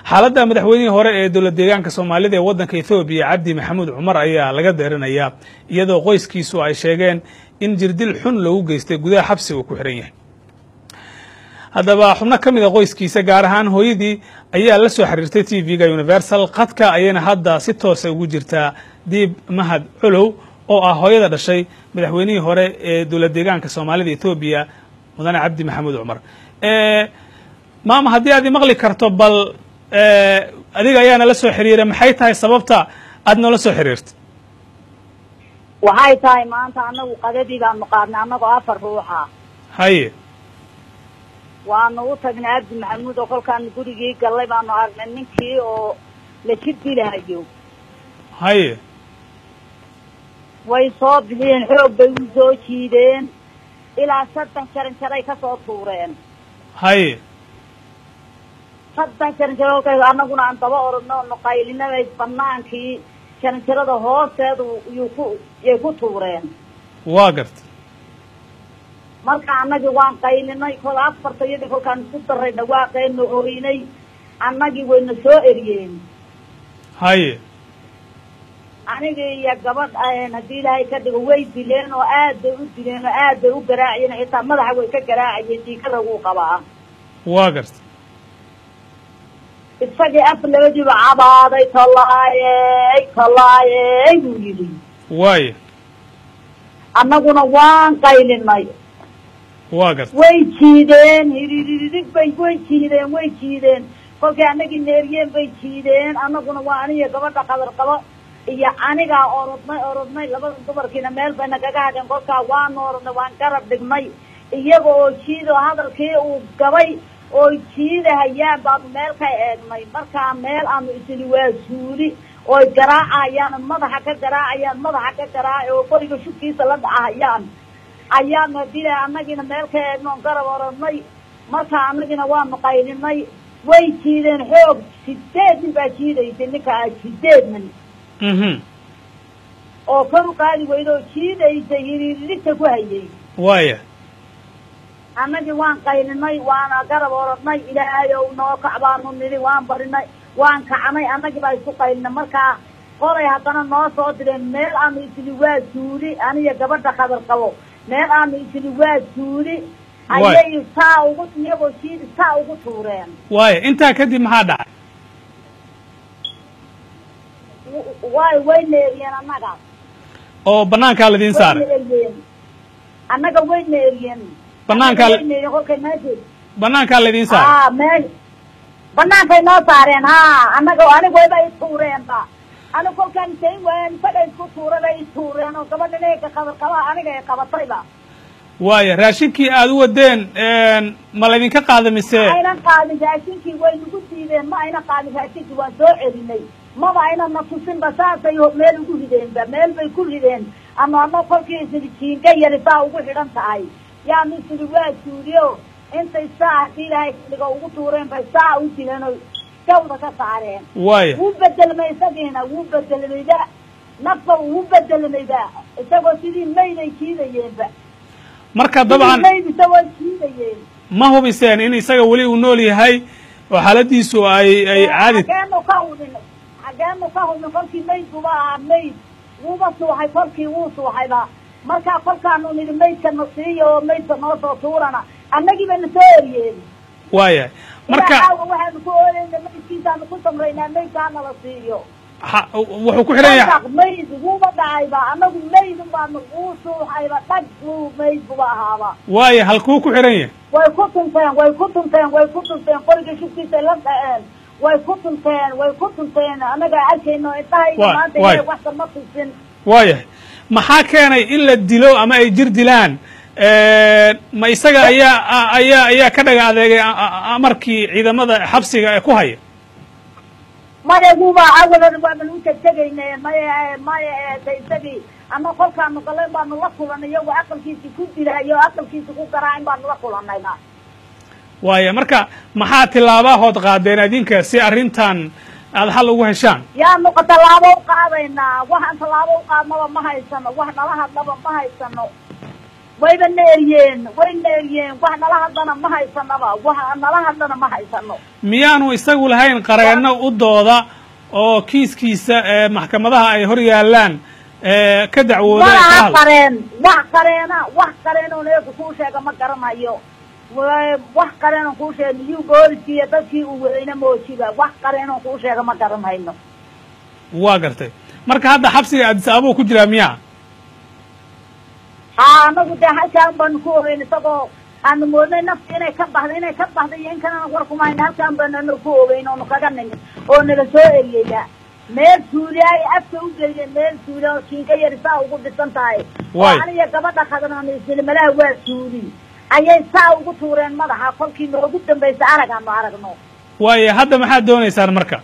xaaladda madaxweynihii hore ee dowlad deegaanka soomaalida ee waddanka ethoobiya cabdi maxamuud cumar ayaa laga deerinayaa iyadoo qoyskiisu ay sheegeen in jirdil xun loogu geystay gudaha xabsi uu ku xihan yahay haddaba xubno ka mid a qoyskiisa gaar ahaan hooyadii ayaa la soo xiriirtay t v-ga universal khadka ayayna hadda si toosa ugu jirtaa diib mahad colow oo ah hooyada dhashay madaxweynihii hore ee dowlad deegaanka soomaalida ethoobiya mudane cabdi maxamuud cumar maama haddii aad imaqli karto bal adiga ayaana la soo xiriiray maxay tahay sababta aad noola soo xiriirtay waxay tahay maanta anagu qadadii baanu qaadnay annagoo afar ruuxa haye waanu u tagnay cabdi maxamuud oo kolkaanu gurigii gallay baanu aragnay ninkii oo la jir dilahayo haye way soo bixiyeen xoog bay u soo jiideen ilaa saddex jaran jaray ka soo tuureen haye saddex jaran jaro kolkay annaguna aan daba orodno nu qaylinabay banaankii jaran jarada hoosteedu yuu ku yay ku tuureen waa garta marka annagii waan qaylinay kol afarta iyadii kolkaan isku daray dhawaaqeenu orinay annagii wayna soo eriyeen haye anigii iyo gabadh haddii ilaahay ka dhigo way dileen oo aad bay u dileen oo aad bay u garaaciyeen xitaa madaxa way ka garaacayeen diikaraguu qabaa waa garta isagii af labadiiba cabaaday tallaayey tallaayey buu yidhi waaye annaguna waan qaylinay waa garta way jiideen hiriiririg bay way jiideen way jiideen kolkay annagii neeriyeen bay jiideen annaguna waa aniga gabadha qadar qabo iyo anigaa orodnay orodnay labada dumarkiina meel bayna kaga hadheen kolkaa waanu orodnay waan garab dhignay iyaga oo jiid oo hadalkii uu gabay oo jiidahayaan baanu meel ka eegnay markaa meel aanu isini waa suuli ooy garaacayaan madaxa ka garaacayaan madaxa ka garaaca oo qoriga shubkiisa la dhacahayaan ayaanu dila annagiina meel ka eegno on garab orodnay markaa annagiina waanu qaylinay way jiideen xoog sideed nin baa jiidaysay ninkaa sideed nin mhm oo kor u qaadi weyda oo jiidaysay hiriirigta ku hayay waaya annagii waan qaylinay waana garab orodnay ilaahay ow noo kac baanu nidhi waan barinay waan kacnay annagii baa isku qaylinay markaa qoray haddana noo soo direen meel aanu isini waa suuli aniga gabadha qadar qabo meel aanu isini waa suuli ayay saa ugu iyagoo jiidi saa ugu tuureen waaya intaa kadib maxaa dhacay way way neeriyeen annaga oo banaankaa ladiin way saaray neeriyeen annaga way neeriyeen Banaankaa la- way neeriyeen kolkay meesha banaankaa ladiin saaray haa meel banaankay noo saareen haa annaga aniga wayba i tuureenba aniga kolkaan sayn waayan isaga isku tuuray bay i tuureen oo gabadha neega qadar qaba aniga ay qabatayba waaya raashinkii aad u wadeen ma laydinka qaada mise aynan qaadin raashinkii way nagu diideen ma ayna qaadin raashinkii waan soo celinay maba ayna na tusinba saasay meel ugu rideenba meel bay ku rideen ama ama kolkii isidi jiinka yari saa ugu xidhan tahay yaanu isidi waa suuliyo intay saa haddii ilaahay dhigo ugu tuureen bay saa u dileen oo gawda ka saareen waaya wuu bedelmay isagiina wuu bedelmayba nafba wuu bedelmayba isagoo sidii mayday jiidayeenba marka sidii dabcan mayd isagoo jiidayeen ma hubiseen in isaga weli uu nool yahay oo xaaladiisu ay ay caadi xageenu ka hubin xageenu ka hubin kolkii maydkuba ahaa mayd wuuba suuxay kolkii wuu suuxayba markaa kolkaanu nidhi maydka na siiyo oo maydka noo soo tuurana annagii bayna soo eriyeen waaya marka marka waxaanu ku ooleyna maydkiisaanu ku samraynaa maydkaa nala siiyo ha- wuxuu ku xidhan yahay Dhaq mayd wuuba dhacayba annagu maydun baanu wuu suuxayba dhag wuu mayd buba ahaaba waaya halkuu ku xidhan yahay way ku tunteen way ku tunteen way ku tunteen qoriga shubkiisay la dhaceen way ku tunteen way ku tunteen annaga arkayno indhahayga Waay, maanta waay. inay waxta ma tusin waayahay maxaa keenay in la dilo ama ay jir dilaan ma isaga ayaa a- ayaa ayaa ka dhaga adeegay a- a- amarkii ciidamada xabsiga ee ku haya maya guba awalan waaban u tegtegayne maya maya eeta isagii ama kolkaanu galay baanu la kulanay iyagu aqalkiisi ku dilahayo o aqalkiisi ku garaacin baanu la kulanayna waaya marka maxaa tilaabahood qaadeen adinka si arrintan aada xal ugu heshaan yaanu tallaabo u qaadaynaa waxaan tallaabo u qaadnaba ma haysano wax nala hadlaba ma haysano wayba neeriyeen way neeriyeen wax nala hadlana ma haysanaba wax nala hadlana ma haysano miyaanu isagu lahayn qareenno u dooda oo kiiskiisa ee maxkamadaha ay hor yaallaan ee ka dacwooda ee ka malaha hadla qareen wax qareena wax qareen oo neerku kuu sheega ma garanayo Wa- wax qareen oo kuu sheega miyuu booliskii iyo dadkii uu wadayna moojiba wax qareen oo kuu sheega ma garanayno waa gartay marka hadda xabsiga addis ababa ku jiraa miyaa haa anagu dee halkaan baanu ku ogeyn isagoo aanu moodnay nafti inay ka baxda inay ka baxda iyo in kalena war kuma hayna halkaan baanu anagu ku ogeyn oonu kaga nimin oo naga soo eriyaya meel suuli ay afka u geeyeen meel suuli oo kiinka yar saa ugu dhisan tahay oo Waay. aniga gabadha khadran islimalaha waa suuli ayay saa ugu tuureen madaxa kolkii noogu dambaysa arag aanu aragno waayo hadda maxaad doonaysaan marka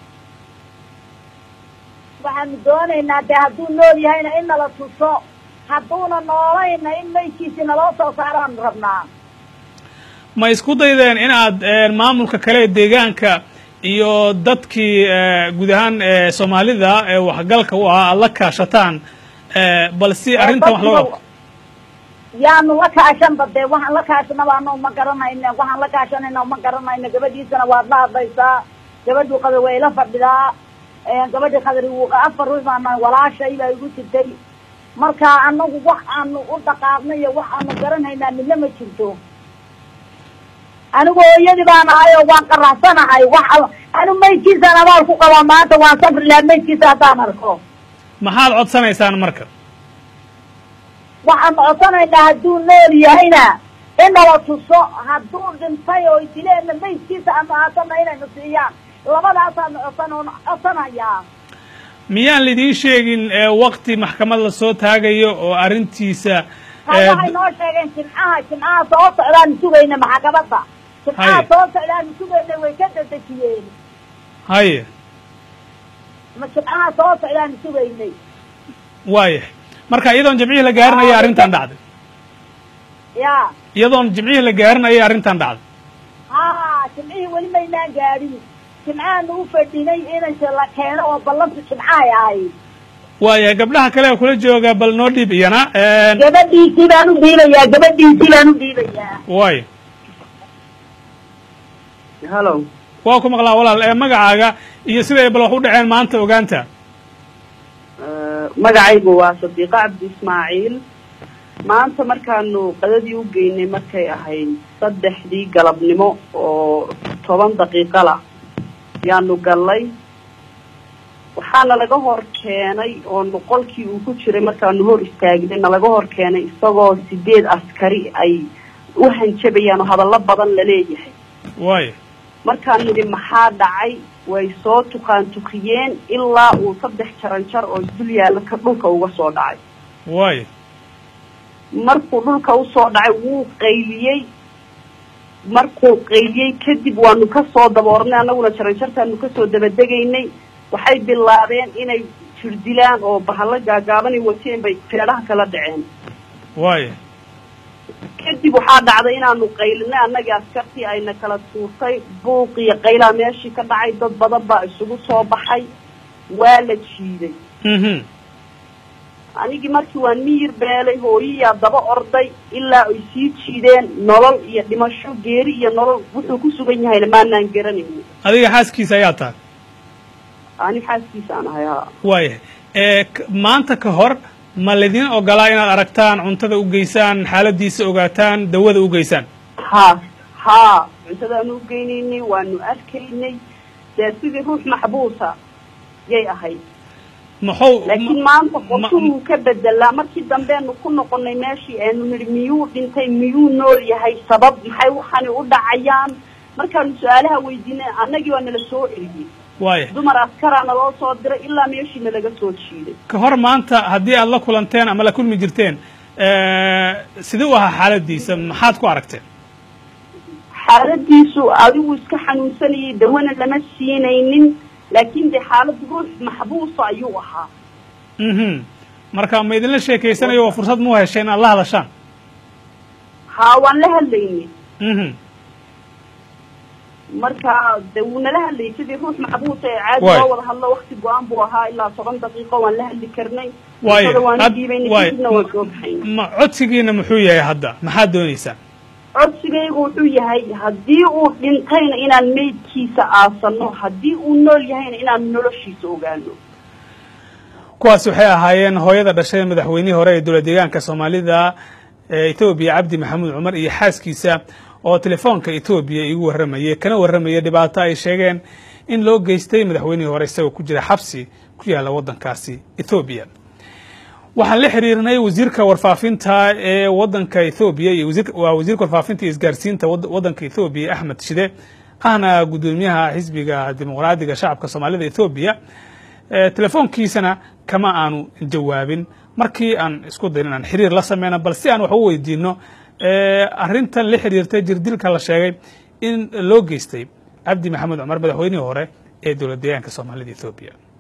waxaanu doonaynaa dee hadduu nool yahayna in nala tuso hadduuna noolayna in maydkiisi naloo soo saaraanu rabnaa ma isku daydeen in aad eh, maamulka kale ee deegaanka iyo dadkii eh, guud ahaan eh, soomaalida ee waxgalka u ahaa aad la kaashataan eh, bal si arrintan wax looga qabto yaanu la kaashanba dee waxaan la kaashanaba ano ma garanayna waxaan la kaashanayna ma garanayna gabadhiisana waad la hadlaysaa gabadhii qadar way la fadhidaa gabadhii qadari wuu afar ruux baana walaashay baa igu jirtay marka anagu wax aanu u dhaqaaqnay iyo wax aanu garanhaynaa midna ma jirto anigu hooyadii baan ahay oo waan qaraxsanahay wax anu maydkiisaan abaal ku qabaa maanta waan safri lahaa maydkiisa haddaan arko maxaad codsanaysaan marka waxaan codsanaynaa hadduu nool yahayna in nala tuso hadduu dhintay oo dileenna maydkiisa ama haatana inaynu siiyaan labadaasaanu codsan codsanayaa miyaan lidiin sheegin wakti maxkamad la soo taagayo oo arrintiisa ha waxay noo sheegeen jimcaha jimcaha soo socdaanu sugayna maxkamadda jimcaha Haye. soo socdaanu sugayna way ka dadejiyeen haye ma jimcaha soo socdaanu sugaynay waayahay marka iyadoon jimcihii la gaarinaya arrintan dhacday ya iyadoon jimcihii la gaarinaya arrintan dhacday ha jimcihii weli maynaan gaadhin jimcahaanu u fadhinay inanka la keeno oo ballantu jimcahay ahayd waayahay gabdhaha kale ee kula jooga bal noo dhiib iyana gabadhiisii baan u dhiibayaa gabadhiisii baan u dhiibayaa waayo hallow waa ku maqlaa walaal ee magacaaga iyo siday bal wax u dhaceen maanta ogaanta magacaygu waa sadiiqo cabdi ismaaciil maanta markaanu qadadii u geynay markay ahayd saddexdii galabnimo oo toban daqiiqala yaanu gallay waxaana laga hor keenay oo qolkii uu ku jiray markaanu hor istaagnay nalaga hor keenay isagoo sideed askari ay u hanjabayaan oo hadallo badan la leeyahay waayo markaan nidhi maxaa dhacay way soo tukaan tukiyeen ilaa uu saddex jaran jar oo dul yaalla ka dhulka uga soo dhacay waayo markuu dhulka usoo dhacay wuu qayliyey markuu qayliyey kadib waanu kasoo daboornay annaguna jaran jartaanu kasoo dabadegaynay waxay bilaabeen inay jirdilaan oo bahalo gaagaabanay wateen bay feedhaha kala dhaceen waayo kadib waxaa dhacday inaanu qaylinay annagii askartii ayna kala tuurtay buuq iyo qaylaa meeshii ka dhacay dad badan baa isugu soo baxay waa la jiiday mhm anigii markii waan miyir beelay hooyiyaa daba orday ilaa ay sii jiideen nolol iyo dhimasho geeri iyo nolol wuxuu ku sugan yahayna maanaan garanayni adiga xaaskiisa ayaa tahay ani xaaskiisaan ahay haa waayahay ee k- maanta ka hor ma laydin ogolaa inaad aragtaan cuntada u geysaan xaaladiisa ogaataan dawada u geysaan haa haa cuntadaanu u geynaynay waanu arkaynay dee sidii ruux maxbuusa yay ahayd maxuu laakiin ma- maanta ma- qorshuhuu ka bedelaa markii dambeenu ku noqonay meeshii aanu nidhi miyuu dhintay miyuu nool yahay sabab maxay waxani u dhacayaan markaanu su-aalaha weydiinay annagii waa nala soo celiyey waayahay dumar askaraa naloo soo diray ilaa meeshii nalaga soo jiiday ka hor maanta haddii aad la kulanteen ama la kulmi jirteen sidee u ahaa xaaladiisa maxaad ku aragteen xaaladiisu adigu iska xanuunsanayay dawana lama siinaynin laakiin dee xaaladu ruux maxbuusa ayuu ahaa mhm marka ma idinla sheekeysanayo waa fursad mu hesheen aad la hadashaan haa waan la hadlaynay mhm marka de wuu nala hadlayay sidii ruux maxbuusa ee caadi Waay. loo wada hadlo wakti go-aan buu ahaa ilaa toban daqiiqo waan la hadli karnay Waay. cuntada waan Had- dhiibaynay waay. kadibna waan soo baxaynay ma codsigiina muxuu yahay hadda maxaad doonaysaan codsigaygu wuxuu yahay haddii uu dhintayna inaan meydkiisa aasano haddii uu nool yahayna inaan noloshiisa ogaano kuwaasi waxay ahaayeen hooyada dhashay madaxweynihii hore ee dowlad deegaanka soomaalida ee etoobiya cabdi maxamuud cumar iyo xaaskiisa oo telefoonka etoobiya igu warramayay kana warramaya dhibaato ay sheegeen in loo geystay madaxweynihii hore isagoo ku jira xabsi ku yaalla waddankaasi ethoobiya waxaan la xiriirnay wasiirka warfaafinta ee waddanka ethoobiya iyo wasiir waa wasiirka warfaafinta iyo isgaarsiinta wad- waddanka ethoobiya axmed shide ahna guddoomiyaha xisbiga dimuqraadiga shacabka soomaalida ethoobiya ee telefoonkiisana kama aanu jawaabin markii aan isku dayn inaan xiriir la sameyno bal si aan wax u weydiino ee arrintan la xiriirtay jirdilka la sheegay in loo geystay cabdi maxamed cumar madaxweynihii hore ee dowlad deegaanka soomaalida ethoobiya